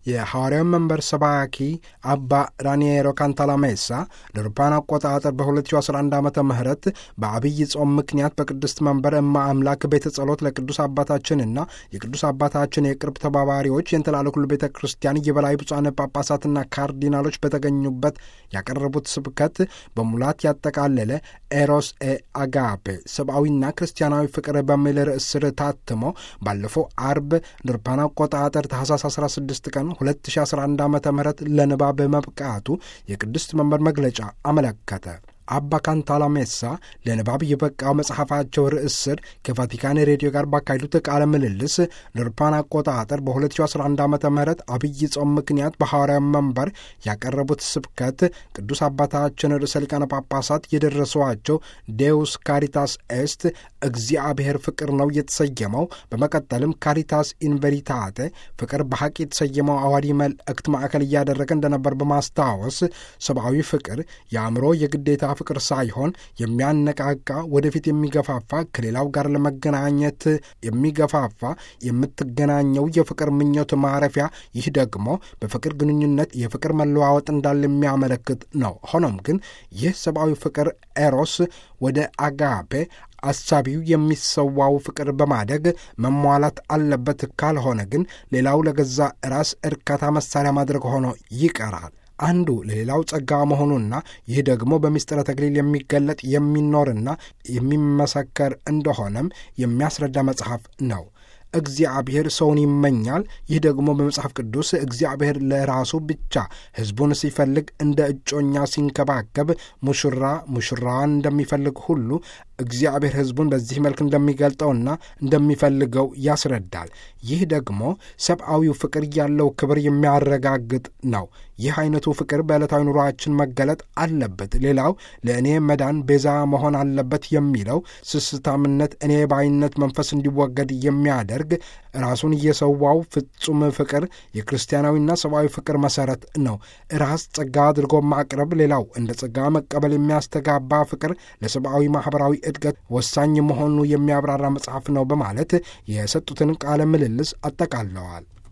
የሐዋርያዊ መንበር ሰባኪ አባ ራኒየሮ ካንታላሜሳ ለአውሮፓውያን አቆጣጠር በ2011 ዓ ም በአብይ ጾም ምክንያት በቅድስት መንበር እማ አምላክ ቤተ ጸሎት ለቅዱስ አባታችንና የቅዱስ አባታችን የቅርብ ተባባሪዎች የእንትላለ ኩሉ ቤተ ክርስቲያን የበላይ ብፁዓን ጳጳሳትና ካርዲናሎች በተገኙበት ያቀረቡት ስብከት በሙላት ያጠቃለለ ኤሮስ ኤ አጋፔ ሰብአዊና ክርስቲያናዊ ፍቅር በሚል ርዕስ ስር ታትሞ ባለፈው አርብ ለአውሮፓውያን አቆጣጠር ታህሳስ 16 ቀን 2011 ዓ ም ለንባብ መብቃቱ የቅድስት መንበር መግለጫ አመለከተ። አባ ካንታላሜሳ ለንባብ የበቃው መጽሐፋቸው ርዕስ ስር ከቫቲካን ሬዲዮ ጋር ባካሄዱት ቃለ ምልልስ ለአውሮፓውያን አቆጣጠር በ2011 ዓ ም አብይ ጾም ምክንያት በሐዋርያዊ መንበር ያቀረቡት ስብከት ቅዱስ አባታችን ርዕሰ ሊቃነ ጳጳሳት የደረሷቸው ዴውስ ካሪታስ ኤስት እግዚአብሔር ፍቅር ነው የተሰየመው። በመቀጠልም ካሪታስ ኢንቨሪታቴ ፍቅር በሐቅ የተሰየመው አዋዲ መልእክት ማዕከል እያደረገ እንደነበር በማስታወስ ሰብአዊ ፍቅር የአእምሮ የግዴታ ፍቅር ሳይሆን የሚያነቃቃ ወደፊት የሚገፋፋ ከሌላው ጋር ለመገናኘት የሚገፋፋ የምትገናኘው የፍቅር ምኞት ማረፊያ፣ ይህ ደግሞ በፍቅር ግንኙነት የፍቅር መለዋወጥ እንዳለ የሚያመለክት ነው። ሆኖም ግን ይህ ሰብአዊ ፍቅር ኤሮስ ወደ አጋፔ አሳቢው የሚሰዋው ፍቅር በማደግ መሟላት አለበት። ካልሆነ ግን ሌላው ለገዛ ራስ እርካታ መሳሪያ ማድረግ ሆኖ ይቀራል። አንዱ ለሌላው ጸጋ መሆኑና ይህ ደግሞ በምስጢረ ተክሊል የሚገለጥ የሚኖርና የሚመሰከር እንደሆነም የሚያስረዳ መጽሐፍ ነው። እግዚአብሔር ሰውን ይመኛል። ይህ ደግሞ በመጽሐፍ ቅዱስ እግዚአብሔር ለራሱ ብቻ ሕዝቡን ሲፈልግ እንደ እጮኛ ሲንከባከብ ሙሽራ ሙሽራዋን እንደሚፈልግ ሁሉ እግዚአብሔር ሕዝቡን በዚህ መልክ እንደሚገልጠውና እንደሚፈልገው ያስረዳል። ይህ ደግሞ ሰብአዊው ፍቅር ያለው ክብር የሚያረጋግጥ ነው። ይህ አይነቱ ፍቅር በዕለታዊ ኑሯችን መገለጥ አለበት። ሌላው ለእኔ መዳን ቤዛ መሆን አለበት የሚለው ስስታምነት፣ እኔ ባይነት መንፈስ እንዲወገድ የሚያደርግ ራሱን እየሰዋው ፍጹም ፍቅር የክርስቲያናዊና ሰብአዊ ፍቅር መሰረት ነው። ራስ ጸጋ አድርጎ ማቅረብ፣ ሌላው እንደ ጸጋ መቀበል የሚያስተጋባ ፍቅር ለሰብአዊ ማኅበራዊ እድገት ወሳኝ መሆኑ የሚያብራራ መጽሐፍ ነው በማለት የሰጡትን ቃለ ምልልስ አጠቃለዋል።